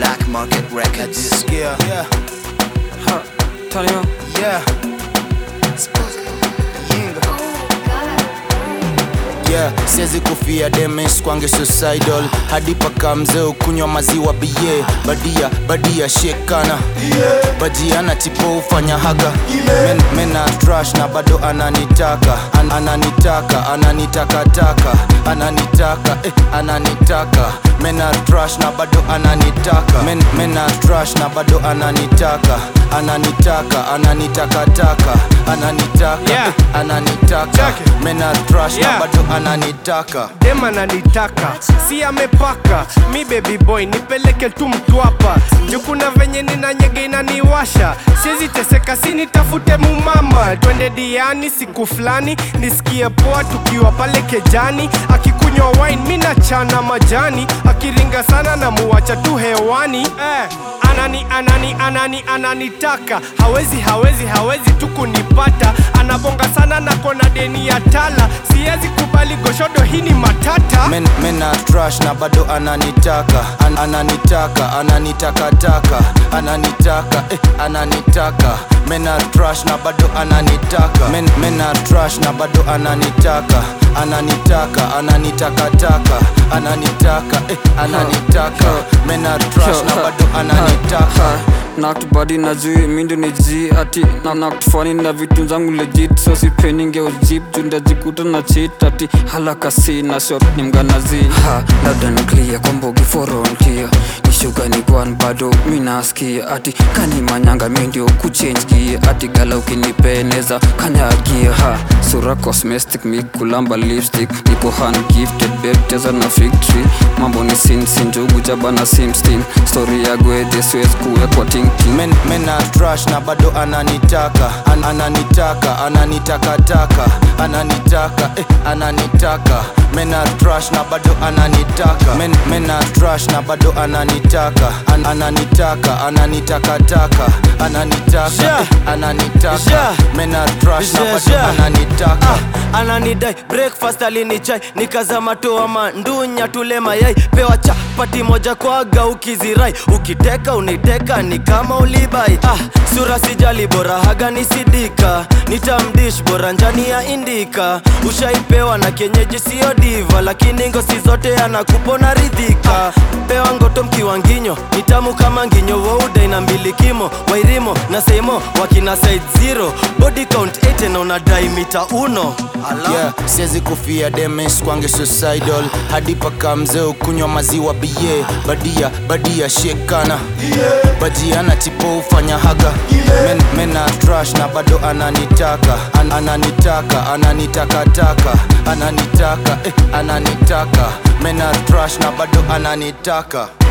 Black Market Records. Jisikia yeah, Ha, Tanio, yeah. Yinga. Yeah, siwezi kufia demes kwange suicidal hadi paka mzee ukunywa maziwa bie badia badia shekana bajiana tipo ufanya haga Men, mena trash na bado ananitaka An, ananitaka ananitakataka ananitaka eh, ananitaka mena trash na bado ananitaka Men, mena trash na bado ananitaka ananitaka ananitakataka ananitaka Yeah. eh, ananitaka Check it. mena trash Yeah. na bado ananitaka dem ananitaka si amepaka mi baby boy nipeleke tu mtwapa juu kuna venye nina nyege inaniwasha siwezi teseka si nitafute mumama twende diani siku fulani nisikie poa tukiwa pale kejani akikunywa wine mi nachana majani akiringa sana na muwacha tu hewani eh. anani anani anani ananitaka hawezi hawezi hawezi tu kunipata anabonga sana na kona deni ya tala siwezi kubali goshodo hii ni matata Men, mena trash na bado ananitaka An, ananitaka ananitakataka ananitaka eh, ananitaka mena trash na bado ananitaka Men, mena trash na bado ananitaka ananitaka ananitakataka ananitaka eh, ananitaka mena trash na bado ananitaka naktubadi najui mindo ni ji ati na naktufani na vitu zangu legit so sipeninge ujip jundajikuta na chit ati halakasi na shot ni mganazi ha labda niklia kwambogi foronkia nishuga ni kwan bado minaskia ati kani manyanga mindio kuchange gia ati gala ukinipeneza kanyagia ha sura cosmetic mi kulamba lipstick nipo hand gifted babe cheza na fig tree mambo ni sinsin njugu jabana simstim story ya gwede siwezi kuwekwa tingting Men, mena trash na bado ananitaka An, ananitaka ananitakataka ananitaka eh, ananitaka mena trash na bado ananitaka Men, mena trash na bado ananitaka An, ananitaka ananitakataka ananitaka Yeah. eh, ananitaka Yeah. mena trash na Yeah, bado yeah. ananitaka ah, ananidai breakfast alinichai nikazama toa mandunya tule mayai pewa chapati moja kwaga ukizirai ukiteka uniteka ni kama ulibai ah, sura sijali bora haga nisidika nitamdish bora njani ya indika ushaipewa na kienyeji sio diva lakini ngosi zote anakupona ridhika pewa ngoto mkiwa nginyo ni tamu kama nginyo wouda ina mbili kimo wairimo na seimo wakina side zero body count 8 na unadai mita uno Ala. yeah, siwezi kufia demes kwange suicidal hadi paka mzee ukunywa maziwa bie badia badia shekana bajiana tipo ufanya haga Men, mena trash na bado ananitaka An, ananitaka ananitakataka ananitaka eh, ananitaka mena trash na bado ananitaka